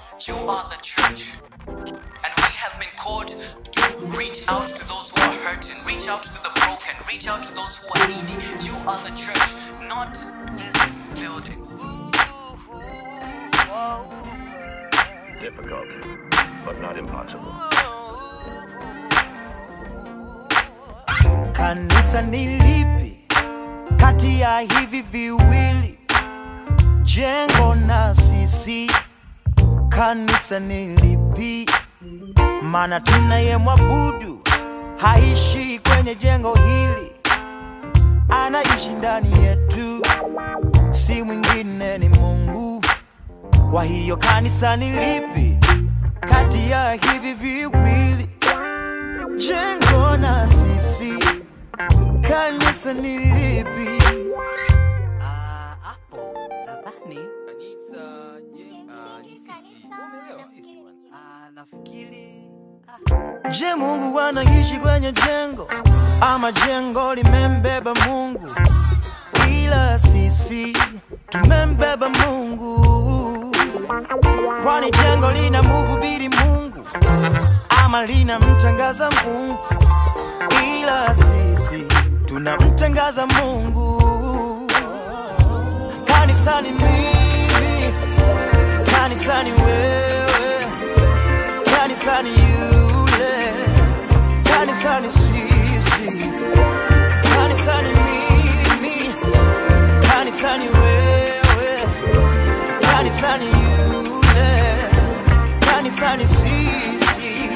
You are the church. And we have been called to reach out to those who are hurting, reach out to the broken, reach out to those who are needy. You are the church, not this building. Difficult, but not impossible. Kanisa ni lipi kati ya hivi viwili, jengo na sisi? Kanisa ni lipi? Maana tunayemwabudu haishi kwenye jengo hili, anaishi ndani yetu, si mwingine ni Mungu. Kwa hiyo kanisa ni lipi kati ya hivi viwili, jengo na sisi? Kanisa ni lipi? Ah, hapo nadhani ah, nafikiri Je, Mungu anaishi kwenye jengo ama jengo limembeba Mungu? Ila sisi tumembeba Mungu, kwani jengo lina mhubiri Mungu ama linamtangaza Mungu? Ila sisi tunamtangaza Mungu. Kanisani mimi, kanisani wewe kanisani yule, kanisani sisi, kanisani mimi, kanisani wewe, kanisani yule, kanisani sisi,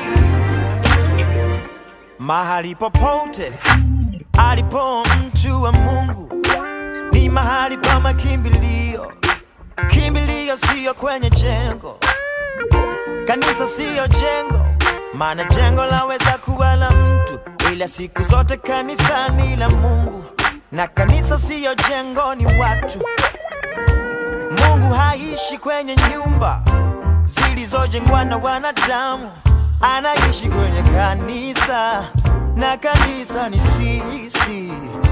mahali popote alipo mtu wa Mungu ni mahali pa makimbilio. Kimbilio siyo kwenye jengo Kanisa siyo jengo, maana jengo laweza kuwa la mtu, ila siku zote kanisa ni la Mungu. Na kanisa siyo jengo, ni watu. Mungu haishi kwenye nyumba zilizojengwa na wanadamu, anaishi kwenye kanisa, na kanisa ni sisi.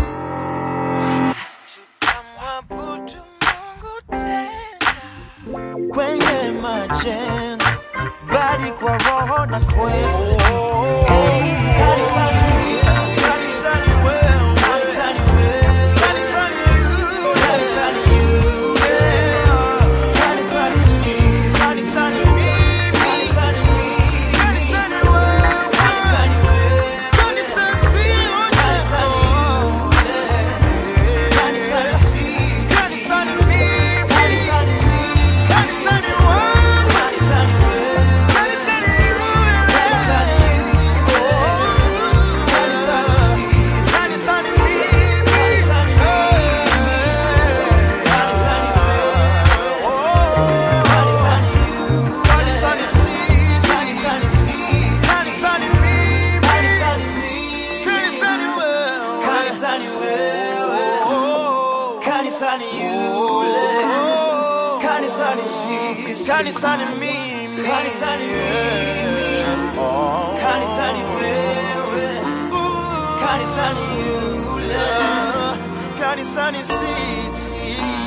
Tutamwabudu Mungu tena kwenye majengo bali kwa roho na kweli. Hey, kanisani, kanisani wewe, kanisani wewe, kanisani you, kanisani you, yeah. Kanisani sisi, kanisani mimi, kanisani mimi, kanisani wewe, kanisani wewe, kanisani sio kanisani you, yeah. Kanisani sisi, kanisani mimi, kanisani mimi, kanisani wewe, kanisani wewe, kanisani you, yeah. Kanisani you, oh. Kanisani sisi, kanisani mimi, kanisani wewe, kanisani wewe, oh. Kanisani you, kanisani sisi, kanisani sisi, kanisani mimi, kanisani mimi, kanisani wewe, kanisani wewe, oh. Kanisani yule, kanisani sisi, kanisani mimi, kanisani mimi, oh. Kanisani wewe, kanisani yule, kanisani sisi.